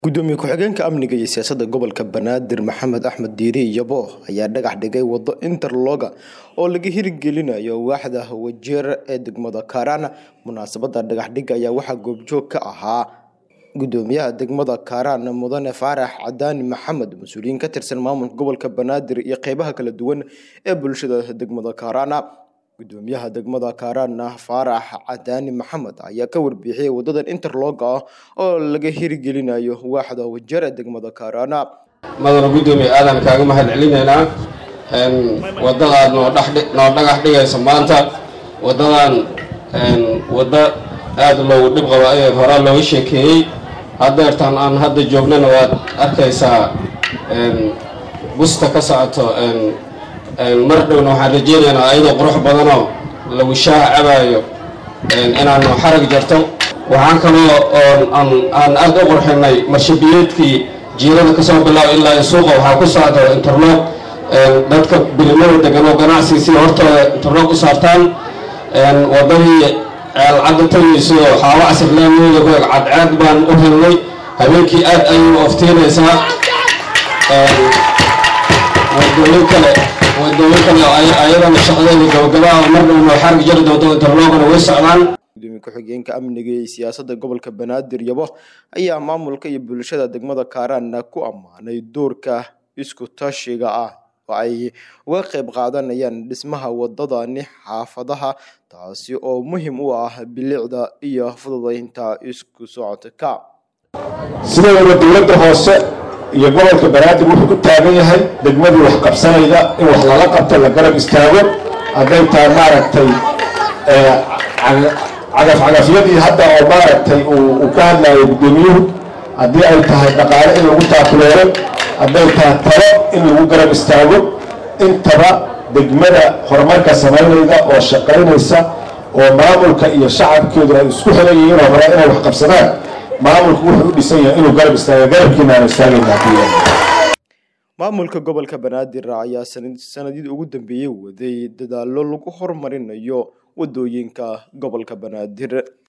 gudoomiye ku-xigeenka amniga iyo siyaasadda gobolka banaadir maxamed axmed diiri yabo ayaa dhagax dhigay wado interloga oo laga hirgelinayo waaxda wajeer ee degmada kaaraan munaasabada dhagaxdhiga ayaa waxaa goobjoog ka ahaa gudoomiyaha degmada kaaraan mudane faarax cadaani maxamed mas-uuliyiin ka tirsan maamulka gobolka banaadir iyo qeybaha kala duwan ee bulshada degmada kaaraan gudoomiyaha degmada kaaraan faarax cadaani maxamed ayaa ka warbixiyey wadadan interloga ah oo laga hirgelinayo waaxda wajeer ee degmada kaaraan madana gudoomiye aadan kaaga mahad celinaynaa wadadaad noo noo dhagax dhigayso maanta wadadan waddo aada loogu dhib qabo ayay horaa looga sheekeeyey haddeertaan aan hadda joognana waad arkaysaa busta ka socoto mar dhowna waxaan rajeynaynaa ayadoo qurux badanoo lagu shaaha cabaayo inaanu xarag jarto waxaan kaloo aan aada u qurxinay marshabiyeedkii jiirada kasoo bilaabo ilaa i suuqa waxaa ku socda interloog dadka bilimada degan oo ganacsi si hortooda interloog u saartaan wadadii ceelcadda tagayso xaawo casirlaamiyada ku eg cadceed baan u helnay habeenkii aad ayay u oftiinaysaa wadooyin kale wadooyin kale ayadana shaqadeeda gabagabaa mar dhowna xarg jari doonto interloogana way socdaan gudoomiye ku-xigeenka amniga iyo siyaasadda gobolka banaadir yabo ayaa maamulka iyo bulshada degmada kaaraan ku ammaanay doorka isku tashiga ah oo ay uga qayb qaadanayaan dhismaha wadadani xaafadaha taasi oo muhiim u ah bilicda iyo fududeynta isku socodka sideedaba dowladda hoose iyo gobolka banaadir wuxuu ku taagan yahay degmadii wax qabsanayda in wax lala qabto la garab istaago hadday tahay maaragtay cagafcagafyadii hadda oo maaragtay uu ka hadlayo guddoomiyuhu haddii ay tahay dhaqaale in lagu taakuleero hadday tahay talo in lagu garab istaago intaba degmada horumarka samaynayda oo shaqaynaysa oo maamulka iyo shacabkeedu ay isku xiran yihiin oo hore inay wax qabsadaan maamulku wuxuu u dhisan yahay inuu garab istaago garabkiina aan istaagayna maamulka gobolka banaadir ayaa sanadidii ugu dambeeyey waday dadaalo lagu horumarinayo wadooyinka gobolka banaadir